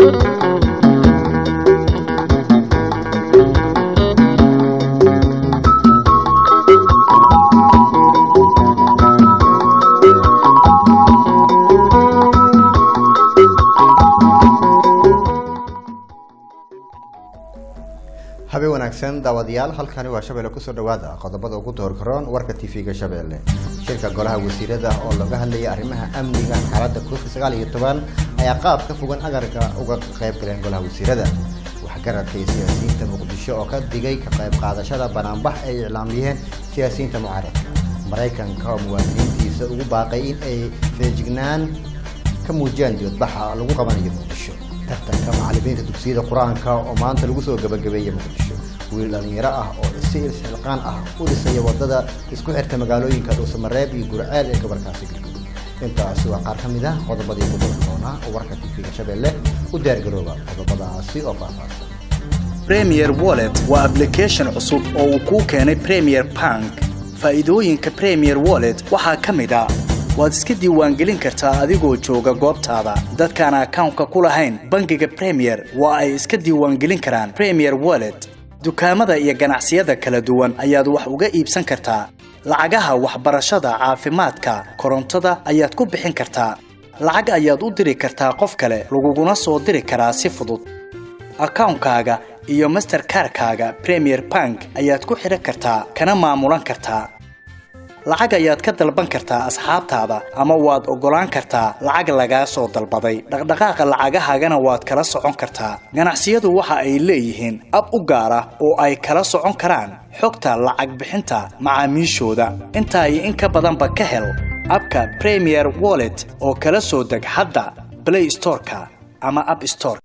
habeen wanaagsan daawadayaal halkani waa shabeelle kusoo dhawaada qodobada ugu doorgaroon warka tv-ga shabeelle shirka golaha wasiirada oo looga hadlaya arrimaha amniga xaaladda covid sagaal iyo toban ayaa qaab ka fogan agarka uga qayb galeen golaha wasiirada waxgaradka iyo siyaasiyiinta muqdisho oo ka digay ka qayb qaadashada banaanbax ay iclaamiyeen siyaasiyiinta mucaaradka maraykanka oo muwaadiniintiisa ugu baaqay in ay feejignaan ka muujiyaan dibadbaxa lagu qabanayo muqdisho tartanka macalimiinta dugsiyada qur-aanka oo maanta lagu soo gabagabeeyay muqdisho wiil dhalinyaro ah oo si ilxilqaan ah u dhisaya wadada isku xirta magaalooyinka dhuusamareeb iyo gurceel ee gobolkaasi galguud intaasi waa qaar ka mid ah qodobadii ugu dalka doonaa oo warka tv-ga shabeelle u diyaargarooba qodobadaasi oo faahfaahsan premier wallet waa application cusub oo uu kuu keenay premier bank faa'iidooyinka premier wallet waxaa ka mid a waad iska diiwaangelin kartaa adigoo jooga goobtaada dadkaan akawnka ku lahayn bangiga premier waa ay iska diiwaangelin karaan premier wallet dukaamada iyo ganacsiyada kala duwan ayaad wax uga iibsan kartaa lacagaha waxbarashada caafimaadka korontada ayaad ku bixin kartaa lacag ayaad u diri kartaa qof kale laguguna soo diri karaa si fudud akawnkaaga iyo masterkarkaaga premier bank ayaad ku xidhan kartaa kana maamulan kartaa lacag ayaad ka dalban kartaa asxaabtaada ama waad oggolaan kartaa lacag lagaa soo dalbaday dhaqdhaqaaqa lacagahaagana waad kala socon kartaa ganacsiyadu waxa ay leeyihiin ab u gaar ah oo ay kala socon karaan xogta lacag bixinta macaamiishooda intaa iyo in ka badanba ka hel abka premier wallet oo kala soo deg hadda blay storeka ama ab store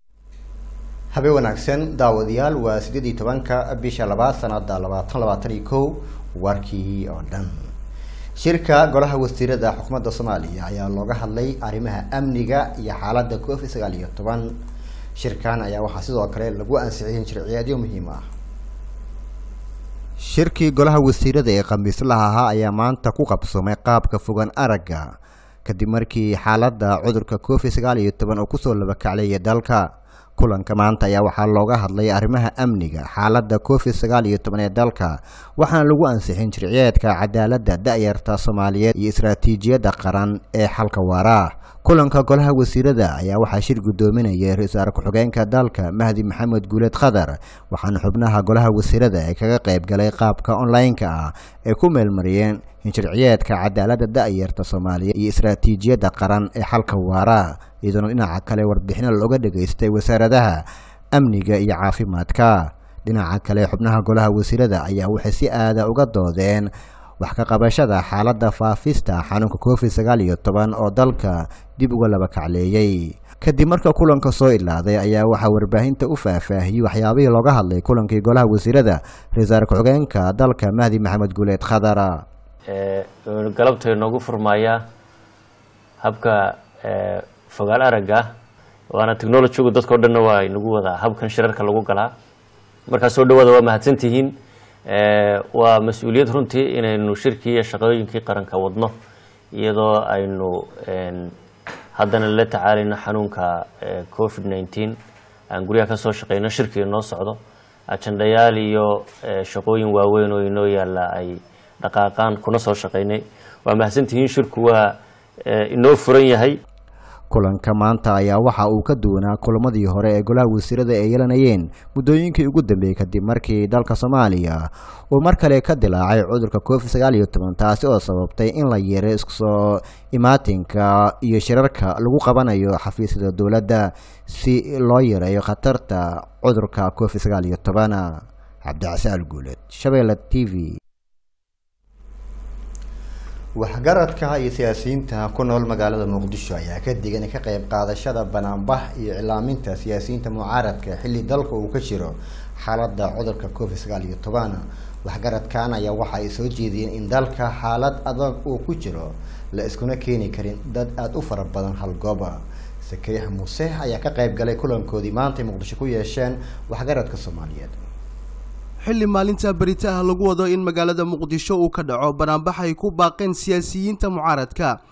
habeen wanaagsan daawadayaal waa sideed iyo tobanka bisha labaad sanada labaatan labaatan iyo kow warkii oo dhan shirka golaha wasiirada xukuumadda soomaaliya ayaa looga hadlay arrimaha amniga iyo xaaladda covid sagaal iyo toban shirkan ayaa waxaa sidoo kale lagu ansixiyay sharciyaadyo muhiim ah shirkii golaha wasiirada ee khamiislaha ahaa ayaa maanta ku qabsoomay qaabka fogan aragga kadib markii xaaladda cudurka covid sagaal iyo toban oo kusoo labakacleeya dalka kulanka maanta ayaa waxaa looga hadlay arrimaha amniga xaaladda covid sagaal iyo toban ee dalka waxaana lagu ansixin sharciyeedka cadaaladda da-yarta soomaaliyeed iyo istaraatiijiyadda qaran ee xalka waara kulanka golaha wasiirada ayaa waxaa shir guddoominayay ra-iisul wasaare ku-xigeenka dalka mahdi maxamed guuleed khadar waxaana xubnaha golaha wasiirada ee kaga qayb galay qaabka online-ka ah ay ku meelmariyeen in sharciyeedka cadaaladda da-yarta soomaaliyeed iyo istaraatiijiyadda qaran ee xalka waara iyadoona dhinaca kale warbixino looga dhageystay wasaaradaha amniga iyo caafimaadka dhinaca kale xubnaha golaha wasiirada ayaa waxay si aada uga doodeen wax ka qabashada xaaladda faafista xanuunka covid sagaal iyo toban oo dalka dib uga laba kacleeyey kadib marka kulanka soo ilaaday ayaa waxaa warbaahinta u faahfaahiyey waxyaabihii looga hadlay kulankii golaha wasiirada ra-iisul ku-xigeenka dalka mahdi maxamed guuleed khadara galabta inoogu furmayaa habka fogaal aragga waana technologygu dadkao dhanna waa inagu wadaa habkan shirarka lagu galaa markaa soo dhawaada waa mahadsantihiin waa mas-uuliyad runtii inaynu shirkii iyo shaqooyinkii qaranka wadno iyadoo aynu haddana la tacaalayno xanuunka covid nineteen aan guryaha kasoo shaqeyno shirkii inoo socdo ajandayaal iyo shaqooyin waaweyn oo inoo yaalla ay dhaqaaqaan kuna soo shaqeynay waa mahadsantihiin shirku waa inoo furan yahay kulanka maanta ayaa waxa uu ka duwanaa kulamadii hore ee golaha wasiirada ay yeelanayeen muddooyinkii ugu dambeeyey kadib markii dalka soomaaliya uu mar kale ka dilaacay cudurka covid sagaal iyo toban taasi oo sababtay in la yeero iskusoo imaatinka iyo shirarka lagu qabanayo xafiisyada dowladda si loo yareeyo khatarta cudurka covid sagaal iyo toban cabdicasial guuleed shabeelle t v waxgaradka iyo siyaasiyiinta ku nool magaalada muqdisho ayaa ka digan ka qayb qaadashada banaanbax iyo iclaaminta siyaasiyiinta mucaaradka xilli dalka uu ka jiro xaaladda cudurka covid sagaal iyo toban waxgaradkan ayaa waxa ay soo jeediyeen in dalka xaalad adag uu ku jiro la iskuna keeni karin dad aada u fara badan hal gooba sakariix muuse ayaa ka qayb galay kulankoodii maantay muqdisho ku yeesheen waxgaradka soomaaliyeed xilli maalinta beritaha lagu wado in magaalada muqdisho uu ka dhaco banaanbax ay ku baaqeen siyaasiyiinta mucaaradka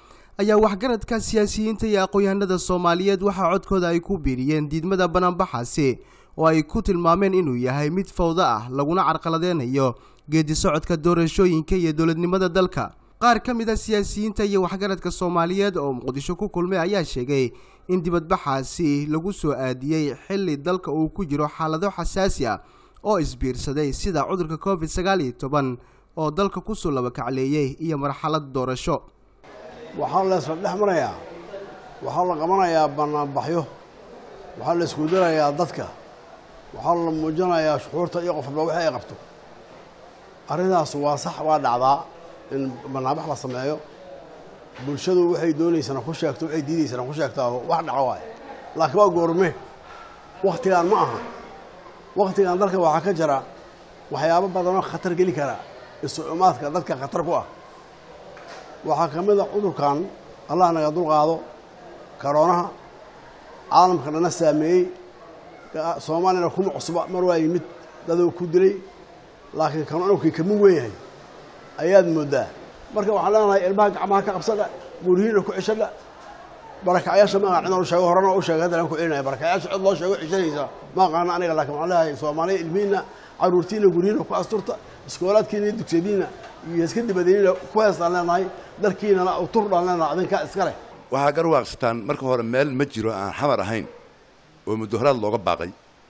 ayaa waxgaradka siyaasiyiinta iyo aqoon-yahanada soomaaliyeed waxaa codkooda ay ku biiriyeen diidmada banaanbaxaasi oo ay ku tilmaameen inuu yahay mid fawdo ah laguna carqaladeynayo geedi socodka doorashooyinka iyo dowladnimada dalka qaar ka mid a siyaasiyiinta iyo waxgaradka soomaaliyeed oo muqdisho ku kulmay ayaa sheegay in dibadbaxaasi lagu soo aadiyey xilli dalka uu ku jiro xaalado xasaasi ah oo isbiirsaday sida cudurka covid sagaal iyo toban oo dalka kusoo labakacleeyey iyo marxalad doorasho waxaa la isla dhex marayaa waxaa la qabanayaa banaanbaxyo waxaa la isku dirayaa dadka waxaa la muujinayaa shuxuurta iyo qof walba wixii ay qabto arrintaas waa sax waa dhacdaa in banaanbax la sameeyo bulshadu waxay doonaysana ku sheegto waxay diidaysana ku sheegtaa wax dhaco waaye laakiin waa goorme wakhtigaan ma aha wakhtigan dalka waxaa ka jira waxyaabo badanoo khatar geli kara isu-umaadka dadka khatar ku ah waxaa ka mid a cudurkan allah naga dulqaado karoonaha caalamka dhana saameeyey soomaaliyana kuma cusba mar waa yimid daduu ku dilay laakiin kanuunkii kama weynyahay ayaad mooddaa marka waxaan leenahay ilmaha gacmaha ka qabsadha guryihiina ku ceshadha barakacyaasha ma aqaan cidaan u sheego horena u sheegay haddana ku celinaya barakacyaasha cid loo sheego ceshanaysa ma aqaana aniga laakiin waxaan leeyahay soomaaliya ilmihiina caruurtiina guryihiina ku asturta iskoolaadkiina iyo dugsiyadiina iyo iska dibadeenina ku heestaan leenahay dalkiinana uturdhaan leenahay adinkaa iska leh waxaa garwaaqsataan marka hore meel ma jiro aan xamar ahayn oo mudaharaad looga baaqay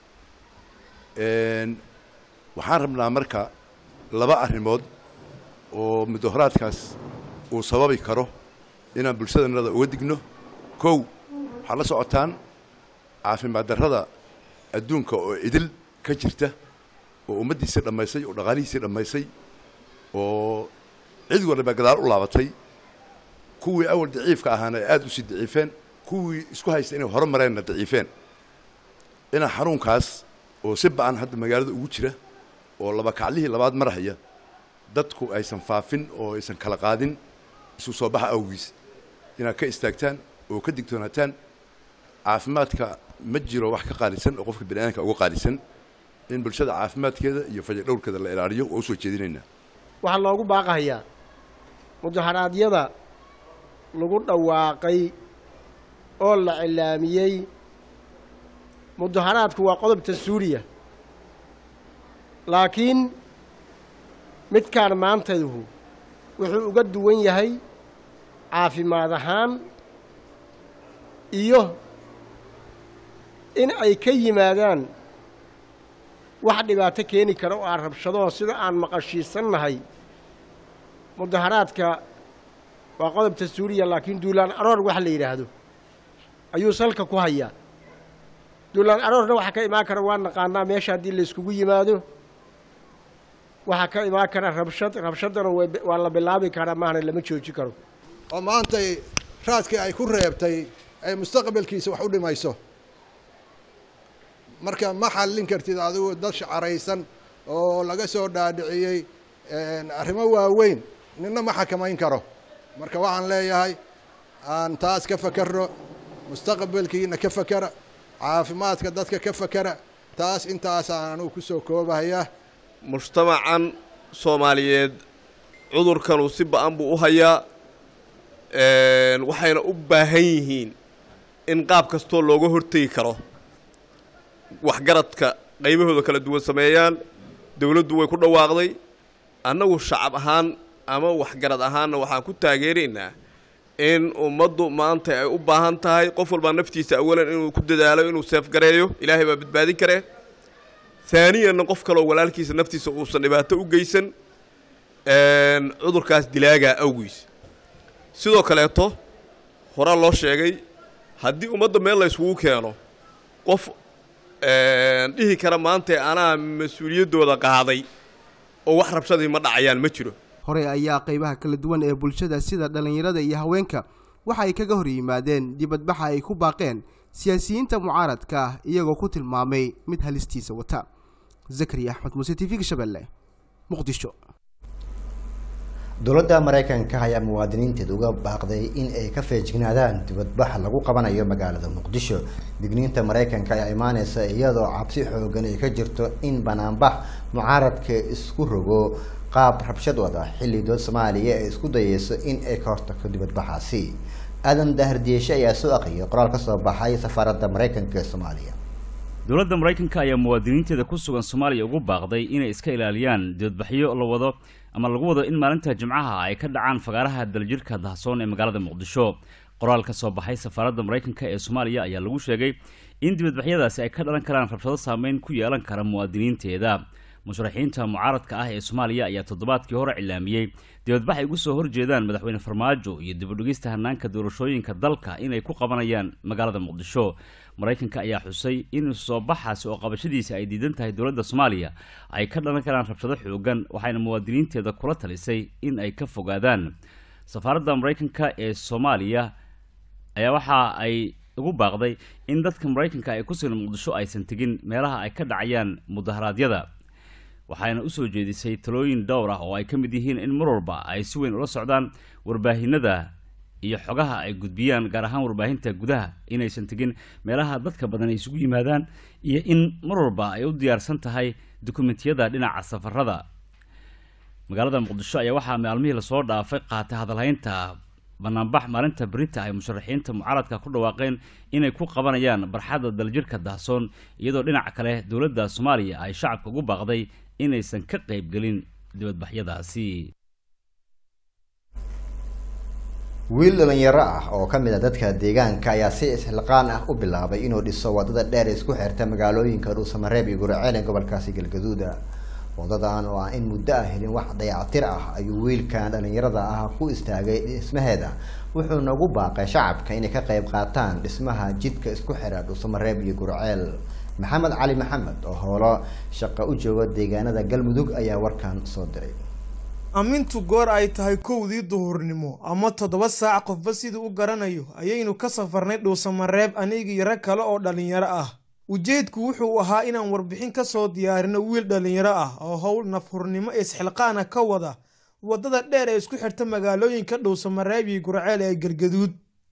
waxaan rabnaa marka laba arrimood oo mudaharaadkaas uu sababi karo inaan bulshadanada uga digno kow waxaad la socotaan caafimaad darrada adduunka oo idil ka jirta oo ummaddiisii dhammaysay oo dhaqaalihiisii dhammaysay oo cid waliba gadaal u laabatay kuwii awal daciifka ahaana ay aada usii daciifeen kuwii isku haysta inay hore mareenna daciifeen inaa xanuunkaas oo si ba-an hadda magaalada ugu jira oo laba kaclihii labaad marhaya dadku aysan faafin oo aysan kala qaadin isu soo baxa awgiis inaad ka istaagtaan oo ka digtoonaataan caafimaadka ma jiro wax ka qaalisan oo qofka baniaadamka uga qaalisan in bulshada caafimaadkeeda iyo fajadhowrkeeda la ilaaliyo waa usoo jeedinaynaa waxaa loogu baaqahayaa mudaharaadyada lagu dhawaaqay oo la cilaamiyey mudaharaadku waa qodobta suuriya laakiin midkaan maantayhu wuxuu uga duwan yahay caafimaad ahaan iyo in ay ka yimaadaan wax dhibaato keeni kara oo aan rabshadoo sida aan maqashiisannahay mudaharaadka waa qodobta suuriya laakiin duulaan aroor wax la yidhaahdo ayuu salka ku hayaa duulaan aroorna waxaa ka imaan kara waa naqaanaa meesha haddii layskugu yimaado waxaa ka imaan kara rabshad rabshaddana waa la bilaabi karaa maahna lama jooji karo oo maantay raadkii ay ku reebtay ay mustaqbalkiisa wax u dhimayso marka ma xallin kartid adigu dad shacaraysan oo laga soo dhaadhiciyey arrimo waaweyn nina ma xakamayn karo marka waxaan leeyahay aan taas ka fakero mustaqbalkiina ka fakera caafimaadka dadka ka fakera taas intaasaan anugu kusoo koobahayaa mujtamacan soomaaliyeed cudurkanuu si ba-an buu u hayaa waxayna u baahan yihiin in qaab kastoo looga hortegi karo waxgaradka qaybahooda kala duwan sameeyaan dowladdu way ku dhawaaqday annagu shacab ahaan ama waxgarad ahaanna waxaan ku taageeraynaa in ummaddu maanta ay u baahan tahay qof walbaa naftiisa awalan inuu ku dadaalo inuu seefgareeyo ilaahay baa badbaadin karee haaniyanna qof kaloo walaalkiisa naftiisa uusan dhibaato u geysan cudurkaas dilaagaa awgiis sidoo kaleeto horaa loo sheegay haddii ummadda meel la yskugu keeno qof dhihi kara maanta anaa mas-uuliyaddooda qaaday oo wax rabshadii ma dhacayaan ma jiro hore ayaa qaybaha kala duwan ee bulshada sida dhallinyarada iyo haweenka waxa ay kaga hor yimaadeen dibadbaxa ay ku baaqeen siyaasiyiinta mucaaradka ah iyagoo ku tilmaamay mid halistiisa wata zakariya axmed muuse t v-ga shabeelle muqdisho dowladda maraykanka ayaa muwaadiniinteeda uga baaqday in ay ka feejignaadaan dibadbax lagu qabanayo magaalada muqdisho digniinta maraykanka ayaa imaaneysa iyadoo cabsi xoogan ay ka jirto in banaanbax mucaaradka isku rogo qaab rabshad wada xilli dood soomaaliya ay isku dayeyso in ay ka hortagto dibadbaxaasi aadan dahardiyeeshe ayaa soo aqriyay qoraal ka soo baxay safaaradda maraykanka ee soomaaliya dowladda maraykanka ayaa muwaadiniinteeda ku sugan soomaaliya ugu baaqday inay iska ilaaliyaan dibadbaxyo la wado ama lagu wado in maalinta jimcaha ay ka dhacaan fagaaraha daljirhka dahsoon ee magaalada muqdisho qoraal ka soo baxay safaaradda maraykanka ee soomaaliya ayaa lagu sheegay in dibadbaxyadaasi ay ka dhalan karaan rabshado saameyn ku yeelan kara muwaadiniinteeda musharaxiinta mucaaradka ah ee soomaaliya ayaa toddobaadkii hore cilaamiyey dibadbax ay ugu soo horjeedaan madaxweyne farmaajo iyo dibadhigista hanaanka doorashooyinka dalka inay ku qabanayaan magaalada muqdisho maraykanka ayaa xusay in soo baxaasi oo qabashadiisa ay diidan tahay dowladda soomaaliya ay ka dhalan karaan rabshado xoogan waxayna muwaadiniinteeda kula talisay in ay ka fogaadaan safaaradda maraykanka ee soomaaliya ayaa waxa ay ugu baaqday in dadka maraykanka ee ku sugan muqdisho aysan tegin meelaha ay ka dhacayaan mudaharaadyada waxayna usoo jeedisay talooyin dhowr ah oo ay ka mid yihiin in mar walba ay si weyn ula socdaan warbaahinada iyo xogaha ay gudbiyaan gaar ahaan warbaahinta gudaha inaysan tegin meelaha dadka badan ay isugu yimaadaan iyo in mar walba ay u diyaarsan tahay dukumentiyada dhinaca safarada magaalada muqdisho ayaa waxaa maalmihii lasoo dhaafay qaatay hadalhaynta banaanbax maalinta berita ay musharaxiinta mucaaradka ku dhawaaqeen inay ku qabanayaan barxadda daljirhka dahsoon iyadoo dhinaca kale dowladda soomaaliya ay shacabka ugu baaqday inaysan ka qaybgelin dibadbaxyadaasi wiil dhalinyaro ah oo ka mid a dadka deegaanka ayaa si isxilqaan ah u bilaabay inuu dhiso wadada dheer ee isku xirta magaalooyinka dhuusamareeb iyo guraceel ee gobolkaasi galgaduuda wadadan oo aan in muddo ah helin wax dayactir ah ayuu wiilkan dhalinyarada ah ku istaagay dhismaheeda wuxuuna ugu baaqay shacabka inay ka qayb qaataan dhismaha jidka isku xira dhuusamareeb iyo gurceel maxamed cali maxamed oo howlo shaqo u jooga deegaanada galmudug ayaa warkan soo diray ammintu goor ay tahay kowdii duhurnimo ama toddoba saac qofba siduu u garanayo ayaynu ka safarnay dhuusamareeb anigii rag kale oo dhallinyaro ah ujeedku wuxuu ahaa inaan warbixin ka soo diyaarino wiil dhallinyaro ah oo howl nafhurnimo isxilqaana ka wada waddada dheer ee isku xirta magaalooyinka dhuusamareeb iyo gurceel ee galgaduud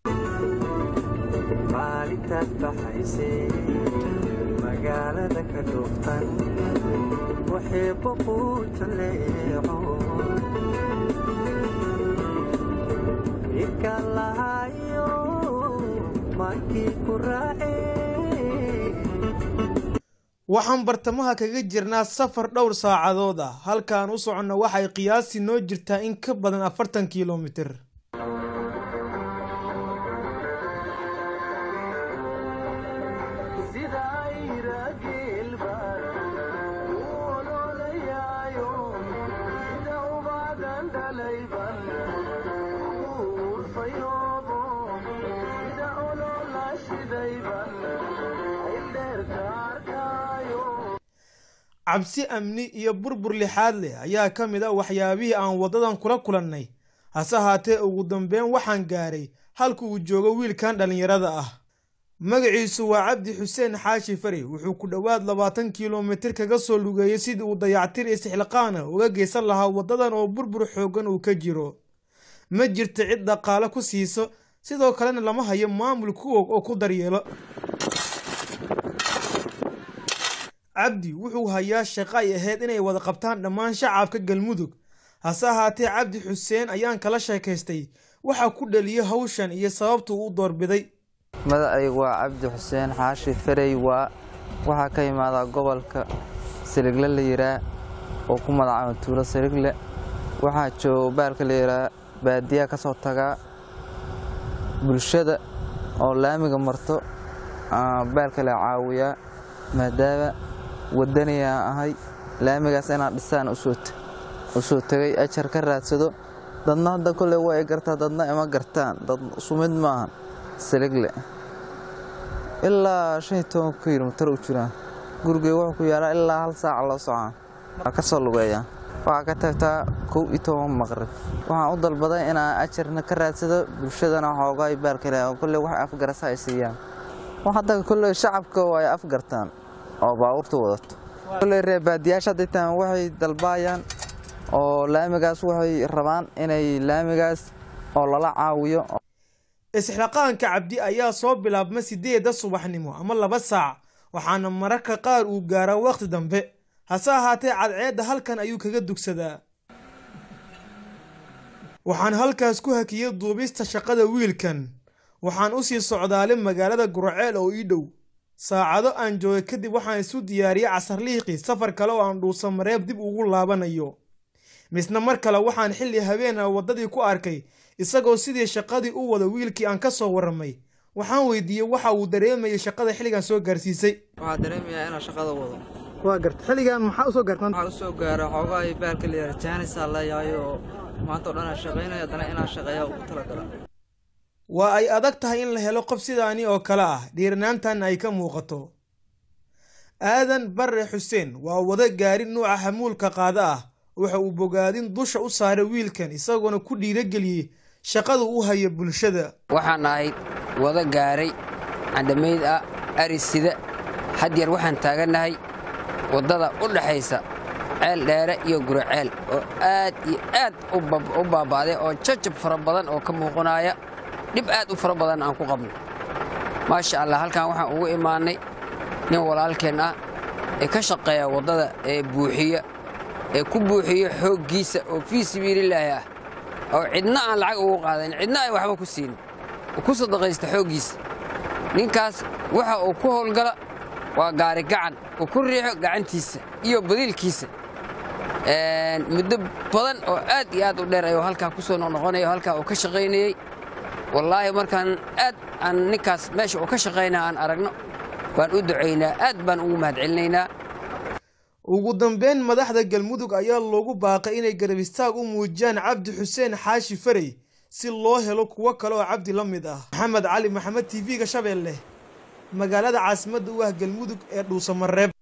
waxaan bartamaha kaga jirnaa safar dhowr saacadood ah halkaan u soconno waxay qiyaastii noo jirtaa in ka badan afartan kilomitir cabsi amni iyo burbur lixaad leh ayaa ka mid a waxyaabihii aan waddadan kula kulannay hase haatee ugu dambeyn waxaan gaaray halka uu joogo wiilkan dhallinyarada ah magaciisu waa cabdi xuseen xaashi fari wuxuu ku dhowaad labaatan kilomitir kaga soo lugeeyey sidii uu dayactir istixliqaana uga geysan lahaa waddadan oo burbur xooggan uu ka jiro ma jirta cid dhaqaale ku siiso sidoo kalena lama hayo maamul kuwog oo ku daryeelo cabdi wuxuu hayaa shaqo ay ahayd inay wada qabtaan dhammaan shacabka galmudug hase ahaatee cabdi xuseen ayaan kala sheekaystay waxaa ku dhaliyay hawshan iyo sababtuu u doorbiday magacaygu waa cabdi xuseen xaashi ferey waa waxaa ka imaadaa gobolka siligle la yiraa oo ku magacaaba tuulo siligle waxaa jooga baalka la yiraa baadiyaa ka soo tagaa bulshada oo laamiga marto baalka la caawiyaa maadaama wadaniyaa ahay laamigaas inaan dhisaan u soo tegay ajar ka raadsado dadna hadda kolley waa ay gartaa dadna ima gartaan dad sumid maahan siligle ilaa shan iyo toban kilomitar u jiraan gurigey wuxuu ku yaalaa ilaa hal saaca loo socaan waa ka soo lugeeyaa waxaa ka tagtaa kow iyo toban maqrib waxaan u dalbaday inaan ajarna ka raadsado bulshadana xoogaay baalkale kolley wax afgarasa ay siiyaan hadda kolley shacabka waa ay afgartaan oo baabuurta wadato kolley reer baadiyaasha ditaan waxay dalbaayaan oo laamigaas waxay rabaan inay laamigaas oo lala caawiyo isxilaqaanka cabdi ayaa soo bilaabma sideedda subaxnimo ama laba saac waxaana mararka qaar uu gaaraa wakhti dambe hase ahaatee cadceedda halkan ayuu kaga dugsadaa waxaan halkaas ku hakiyey duubista shaqada wiilkan waxaan u sii socdaalay magaalada guraceel oo ii dhow saacado aan joogay kadib waxaan isu diyaariyey casarliiqii safar kale oo aan dhuusa mareeb dib ugu laabanayo misna mar kale waxaan xilli habeena waddadii ku arkay isagoo sidii shaqadii u wada wiilkii aan ka soo warramay waxaan weydiiyey waxa uu dareemayay shaqada xilligan soo gaarsiisay waxaa dareemayaa inaan shaqada wado waa garta xilligan maxaa usoo gaartan waxaa usoo gaara xoogaa iyo baalka la yidhaha jaanisaa leeyahay oo maanta o dhan aan shaqaynayo haddana inaan shaqeeyaa ugu talagala waa ay adag tahay in la helo qof sidaani oo kale ah dhiiranaantan ay ka muuqato aadan barre xuseen waa wada gaari nuuca xamuulka qaada ah waxa uu bogaadin dusha u saaray wiilkan isagoona ku dhiirageliyey shaqadu u haya bulshada waxaan ahayd wada gaaray candhamayd ah arisida hadyeer waxaan taagannahay waddada u dhaxaysa ceel dheere iyo guraceel oo aad iyo aad u baaba'day oo jajab fara badan oo ka muuqanaya dhib aad u fara badan aan ku qabno maasha allah halkan waxaan ugu imaannay nin walaalkeen ah ee ka shaqeeya waddada ee buuxiya ee ku buuxiya xooggiisa oo fii sabiililaahi ah oo cidna aan lacag ugu qaadayn cidna ay waxba ku siinin oo ku sadaqaysta xooggiisa ninkaas waxa uu ku howlgala waa gaari gacan uu ku riixo gacantiisa iyo badiilkiisa muddo badan oo aad iyo aad u dheer ayuu halkaa ku soo noqnoqonaya oo halkaa uu ka shaqaynayey wallaahi markaan aad aan ninkaas meesha uu ka shaqaynaa aan aragno baan u ducaynaa aad baan ugu mahadcelinaynaa ugu dambeyn madaxda galmudug ayaa loogu baaqay inay garab istaag u muujiyaan cabdi xuseen xaashi farey si loo helo kuwo kale oo cabdi la mid ah maxamed cali maxamed t v-ga shabeelle magaalada caasimadda u ah galmudug ee dhuusamareeb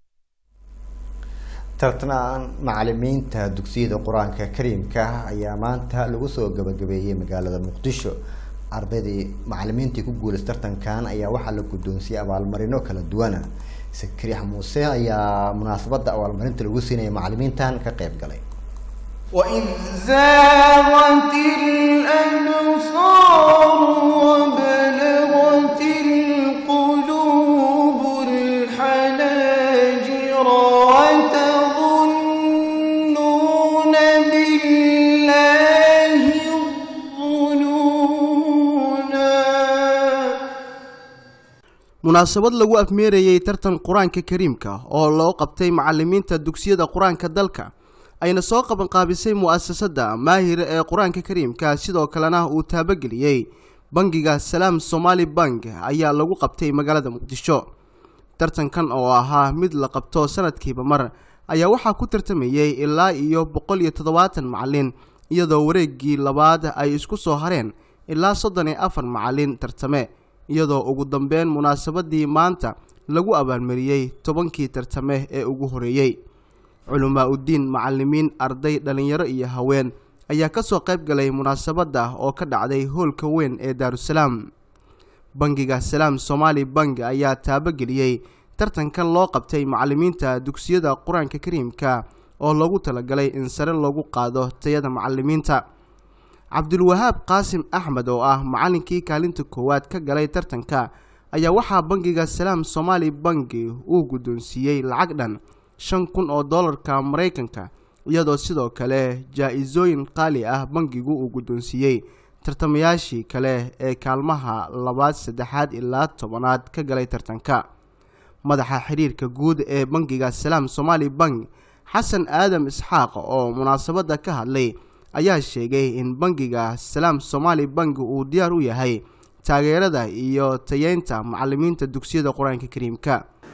tartanaan macalimiinta dugsiyada qur-aanka kariimka ayaa maanta lagu soo gabagabeeyey magaalada muqdisho ardaydii macalimiintii ku guulaysa tartankan ayaa waxaa la guddoonsiyey abaalmarino kala duwana sakriix muuse ayaa munaasabadda abaalmarinta lagu siinaya macalimiintan ka qayb galay وإذ زاغت الأبصار وبلغت القلوب الحناجر وتظنون بالله الظنونا munaasabad lagu afmeerayey tartan qur-aanka kariimka oo loo qabtay macalimiinta dugsiyada qur-aanka dalka ayna soo qabanqaabisay mu'asasada maahir ee qur-aanka kariimka sidoo kalena uu taabageliyey bangiga salaam somaali bank ayaa lagu qabtay magaalada muqdisho tartankan oo ahaa mid la qabto sanadkiiba mar ayaa waxaa ku tartamayey ilaa iyo boqol iyo toddobaatan macalin iyadoo wareegii labaad ay isku soo hareen ilaa soddon iyo afar macalin tartame iyadoo ugu dambeyn munaasabadii maanta lagu abaalmariyey tobankii tartame ee ugu horeeyey culamaa uddiin macalimiin arday dhallinyaro iyo haween ayaa ka soo qayb galay munaasabadda oo ka dhacday hoolka weyn ee daarusalaam bangiga salaam somaali bank ayaa taabageliyey tartankan loo qabtay macalimiinta dugsiyada qur-aanka kariimka oo loogu talagalay in sare loogu qaado tayada macalimiinta cabdulwahaab qaasim axmed oo ah macalinkii kaalinta koowaad ka galay tartanka ayaa waxaa bangiga salaam somaali banki uu guddoonsiiyey lacag dhan shan kun oo dollarka maraykanka iyadoo sidoo kale jaa-isooyin qaali ah bangigu uu guddoonsiiyey tartamayaashii kale ee kaalmaha labaad saddexaad ilaa tobanaad ka galay tartanka madaxa xiriirka guud ee bangiga salaam somaali bank xasan aadam isxaaq oo munaasabadda ka hadlay ayaa sheegay in bangiga salaam somaali bank uu diyaar u yahay taageerada iyo tayeynta macalimiinta dugsiyada qur-aanka kariimka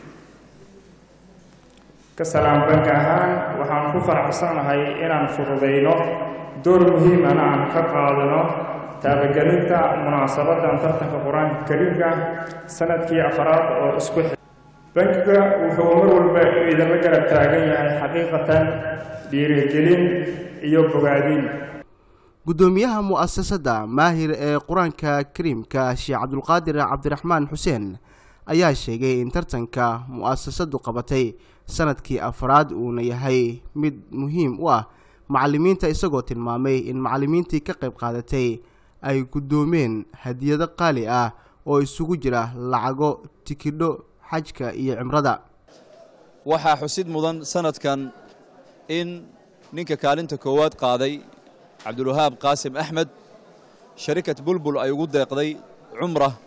ka salaam bank ahaan waxaan ku faraxsanahay inaan fududayno door muhiimana aan ka qaadano taabagelinta munaasabadan tartanka qur-aanka kariimka sanadkii afaraad oo isku xi bankiga wuxuu mar walba idinla garab taagan yahay xaqiiqatan dhiirigelin iyo bogaadin guddoomiyaha mu'asasada maahir ee qur-aanka kariimka sheekh cabdulqaadir cabdiraxmaan xuseen ayaa sheegay in tartanka mu'asasadu qabatay sanadkii afraad uuna yahay mid muhiim u ah macalimiinta isagoo tilmaamay in macalimiintii ka qayb qaadatay ay guddoomeen hadiyado qaali ah oo isugu jira lacago tikidho xajka iyo cimrada waxaa xusid mudan sanadkan in ninka kaalinta koowaad qaaday cabdulwahaab qaasim axmed sharikat bulbul ay ugu deeqday cumra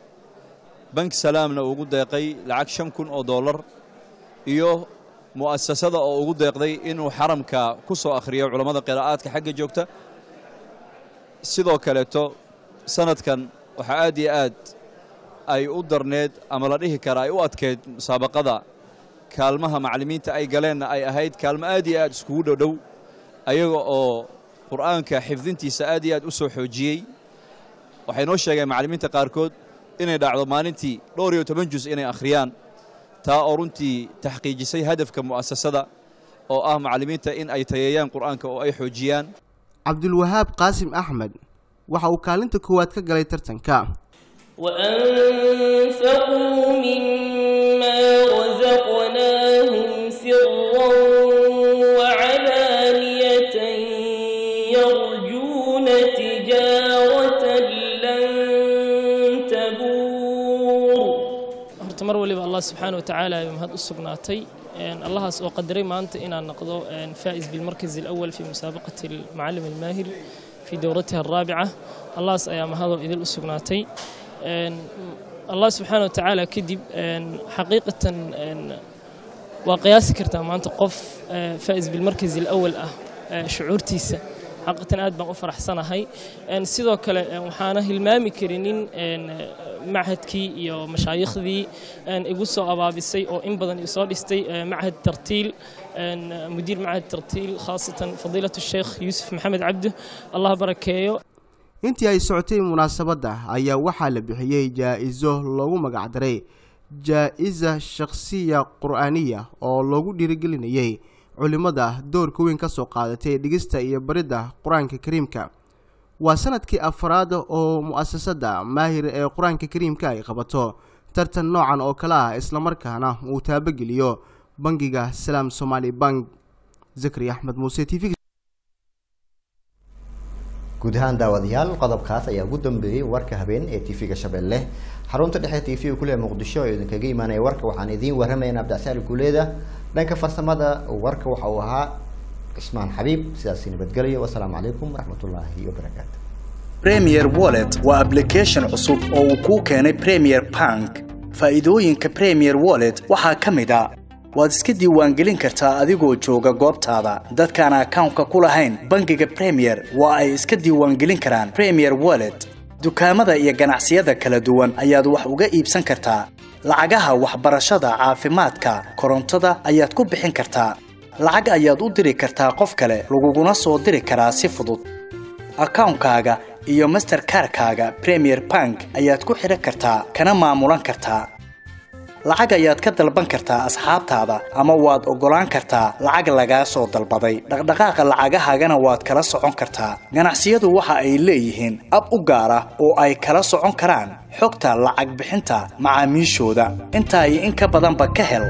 bank salaamna uu ugu deeqay lacag shan kun oo dollar iyo mu'asasada oo ugu deeqday inuu xaramka ku soo akhriyo culammada qiraa'aadka xagga joogta sidoo kaleeto sanadkan waxaa aad iyo aad ay u darneed ama la dhihi karaa ay u adkeyd musaabaqada kaalmaha macallimiinta ay galeenna ay ahayd kaalmo aad iyo aad iskugu dhowdhow ayaga oo qur'aanka xifdintiisa aad iyo aad u soo xoojiyey waxay noo sheegeen macallimiinta qaarkood inay dhacdo maalintii dhowr iyo toban jus inay akhriyaan taa oo runtii taxqiijisay hadafka mu'asasada oo ah macallimiinta in ay tayeeyaan qur'aanka oo ay xoojiyaan cabdulwahaab qaasim axmed waxa uu kaalinta koowaad ka galay tartanka وأنفقوا مما رزقناهم سرا وعلانية يرجون تجارة لن تبور horta mar waliba allah subxaana wa tacaala ayuu mahad u sugnaatay allahaas oo qadaray maanta inaan noqdo faa'is bilmarkaz alawal fi musaabaqati almucallim almaahir fi dowratiha alraabica allahaas ayaa mahadoo idil u sugnaatay allah subxaana wa tacaala kadib xaqiiqatan waa qiyaasi kartaa maanta qof faa'is bilmarkaz alawal ah shucuurtiisa xaqiiqatan aad baan u faraxsanahay sidoo kale waxaana hilmaami karinin machadkii iyo mashaayikhdii igu soo abaabisay oo in badan isoo dhistay machad tartiil mudiir machad tartiil khaasatan fadiilatu sheekh yuusuf maxamed cabdi allah barakeeyo intii ay socotay munaasabadda ayaa waxaa la bixiyey jaa-iso loogu magacdaray jaa-isa shakhsiya qur'aaniya oo loogu dhiirigelinayay culimmada doorka weyn ka soo qaadatay dhigista iyo baridda qur-aanka kariimka waa sanadkii afraad oo mu'asasada maahir ee qur-aanka kariimka ay qabato tartan noocan oo kale ah islamarkaana uu taabageliyo bangiga salaam somaali bank zakari axmed muuse t v guud ahaan daawadayaal qodobkaas ayaa ugu dambeeyey warka habeen ee tv-ga shabeelle xarunta dhexe t v kuleh muqdisho oo idinkaga imaanaya warka waxaan idiin waramaynaa abdicsaali guuleeda dhanka farsamada warka waxa uu ahaa cismaan xabiib sidaasi nabadgelyo wasalaamu calaykum waraxmatullaahi wabarakaatu premier wallet waa application cusub oo uu kuu keenay premier bank faa'iidooyinka premier wallet waxaa ka mid a waad iska diiwaangelin kartaa adigoo jooga goobtaada dadkaan akawnka ku lahayn bangiga premier waa ay iska diiwaangelin karaan premier wallet dukaamada iyo ganacsiyada kala duwan ayaad wax uga iibsan kartaa lacagaha waxbarashada caafimaadka korontada ayaad ku bixin kartaa lacag ayaad u diri kartaa qof kale laguguna soo diri karaa si fudud akawnkaaga iyo masterkarkaaga premier bank ayaad ku xidhan kartaa kana maamulan kartaa lacag ayaad ka dalban kartaa asxaabtaada ama waad oggolaan kartaa lacag lagaa soo dalbaday dhaqdhaqaaqa lacagahaagana waad kala socon kartaa ganacsiyadu waxa ay leeyihiin ab u gaar ah oo ay kala socon karaan xogta lacag bixinta macaamiishooda intaa iyo in ka badanba ka hel